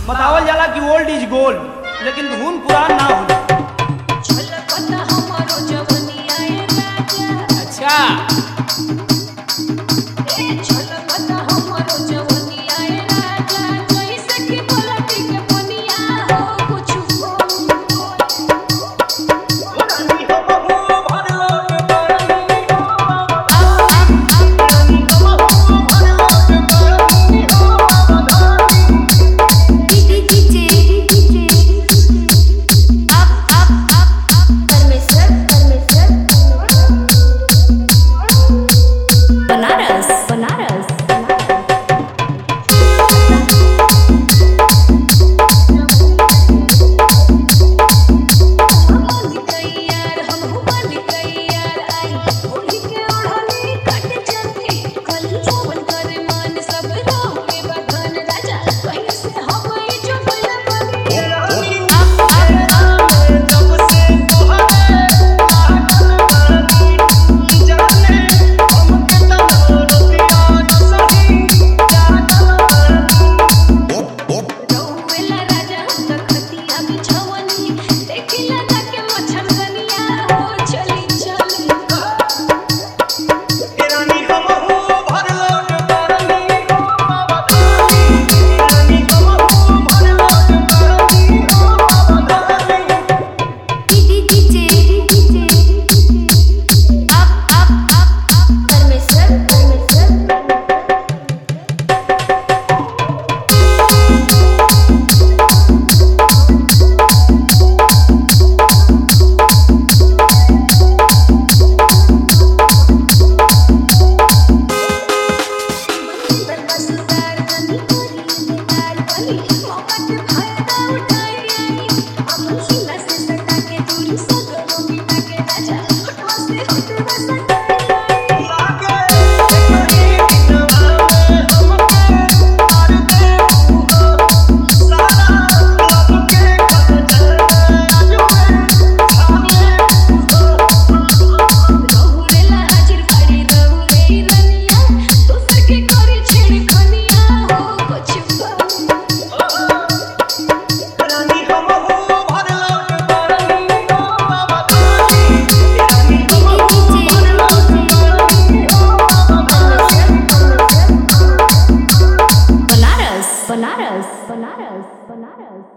बतावल जाला कि ओल्ड इज गोल्ड लेकिन धुन पुरान ना होला छलकता हमरो जवनिया ए राजा अच्छा ए छलकता हमरो जवनिया ए राजा जइसे कि पलटी के पनिया हो कुछु बनारस बनारस हम यार हम बन यार आई होली के ओढ़नी कट जाती कल जवन करे मन सब राम के बखन राजा कैसे हम ई जो बला बनी रौवेला राजा हम त खतिया बिछवनी देखिला जाके मछरदनिया हो चली चली बरबसदार कनी करी तार कनी मौका के फायदा उठाई आई अपन सीना से सटा के दूरी सगरो मिटा के राजा होठवा से होठवा सटाई रहुरेला हाजिर बाड़ी रहुरे रनिया दोसर के करी छेड़ खनिया हो कुछ बा बनारस बनारस बनारस बनारस